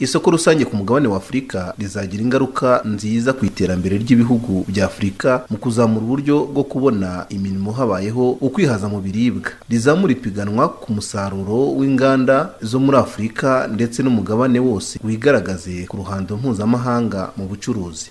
isoko rusange ku mugabane wa afurika rizagira ingaruka nziza ku iterambere ry'ibihugu bya afurika mu kuzamura uburyo bwo kubona imirimo habayeho ukwihaza mu biribwa rizamura ipiganwa ku musaruro w'inganda zo muri afurika ndetse n'umugabane wose wigaragaze ku ruhando mpuzamahanga mu bucuruzi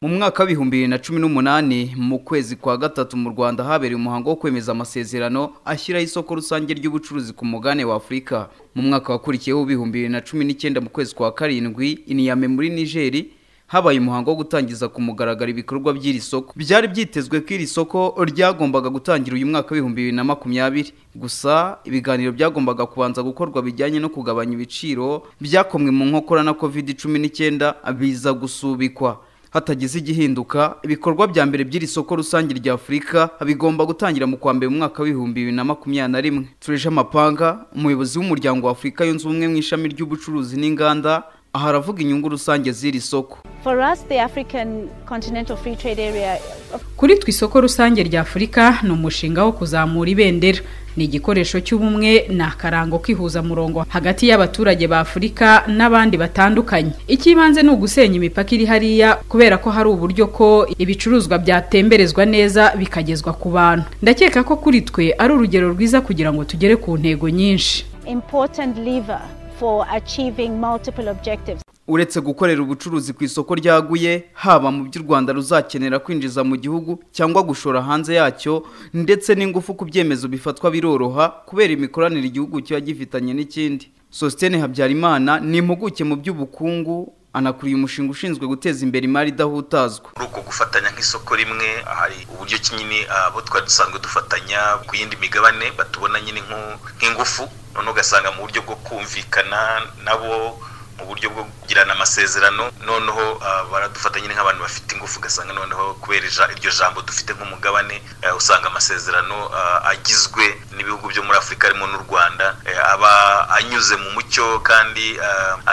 mu mwaka w'ibihumbi bibiri na cumi n'umunani mu kwezi kwa gatatu mu rwanda habereye umuhango wo kwemeza amasezerano ashyiraho isoko rusange ry'ubucuruzi ku mugabane wa afurika mu mwaka wakurikiyeho w'ibihumbi bibiri na cumi n'icyenda mu kwezi kwa karindwi iniyame muri nigeri habaye umuhango wo gutangiza ku mugaragaro ibikorwa by'iri soko byari byitezwe ko iri soko ryagombaga gutangira uyu mwaka w'ibihumbi bibiri na makumyabiri gusa ibiganiro byagombaga kubanza gukorwa bijyanye no kugabanya ibiciro byakomwe mu nkokora na covid cumi n'icyenda biza gusubikwa hatagize igihinduka ibikorwa bya mbere by'iri soko rusange rya afurika bigomba gutangira mu kwa mbere mu mwaka w'ibihumbi bibiri na makumyabiri na rimwe tureje amapanga umuyobozi w'umuryango wa afurika yunze ubumwe mu ishami ry'ubucuruzi n'inganda aha aravuga inyungu rusange z'iri soko kuri twe isoko rusange rya afurika ni umushinga wo kuzamura ibendera ni igikoresho cy'ubumwe ni akarango k'ihuzamurongo hagati y'abaturage ba afurika n'abandi batandukanye icy'ibanze ni ugusenya imipaka iri hariya kubera ko hari uburyo ko ibicuruzwa byatemberezwa neza bikagezwa ku bantu ndakeka ko kuri twe ari urugero rwiza kugira ngo tugere ku ntego nyinshi uretse gukorera ubucuruzi ku isoko ryaguye haba mu by'u rwanda ruzakenera kwinjiza mu gihugu cyangwa gushora hanze yacyo ndetse n'ingufu ku byemezo bifatwa biroroha kubera imikoranire igihugu kiba gifitanye n'ikindi sositene habyarimana ni impuguke mu by'ubukungu anakuriye umushinga ushinzwe guteza imbere imari idahutazwa muri uko gufatanya nk'isoko rimwe hari uburyo ki nyine abo twari dusanzwe dufatanya ku yindi migabane batubona nyine nk'ingufu none ugasanga mu buryo bwo kumvikana nabo mu buryo bwo kugirana amasezerano noneho baradufata nyine nk'abantu bafite ingufu ugasanga noneho kubera iryo jambo dufite nk'umugabane usanga amasezerano agizwe n'ibihugu byo muri afurika harimo n'u rwanda aba anyuze mu mucyo kandi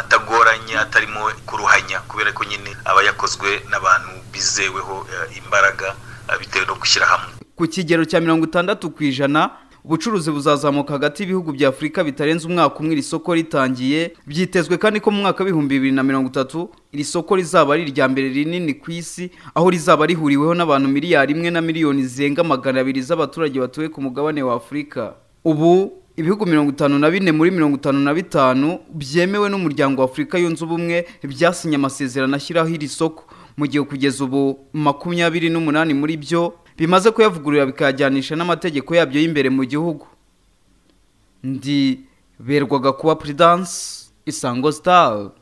atagoranye atarimo kuruhanya kubera ko nyine aba yakozwe n'abantu bizeweho imbaraga bitewe no gushyira hamwe ku kigero cya mirongo itandatu ku ijana ubucuruzi buzazamuka hagati y'ibihugu bya afurika bitarenze umwaka umwe iri soko ritangiye byitezwe kandi ko mu mwaka w'ibihumbi bibiri na mirongo itatu iri soko rizaba ari irya mbere rinini ku isi aho rizaba rihuriweho n'abantu miliyari imwe na miliyoni zirenga magana abiri z'abaturage batuye ku mugabane wa afurika ubu ibihugu mirongo itanu na bine muri mirongo itanu na bitanu byemewe n'umuryango wa afurika yunze ubumwe byasinye amasezerano ashyiraho iri soko mu gihe kugeza ubu makumyabiri n'umunani muri byo bimaze kuyavugurura bikajyanisha n'amategeko yabyo y'imbere mu gihugu ndi berwaga kuba puridanse isango sitari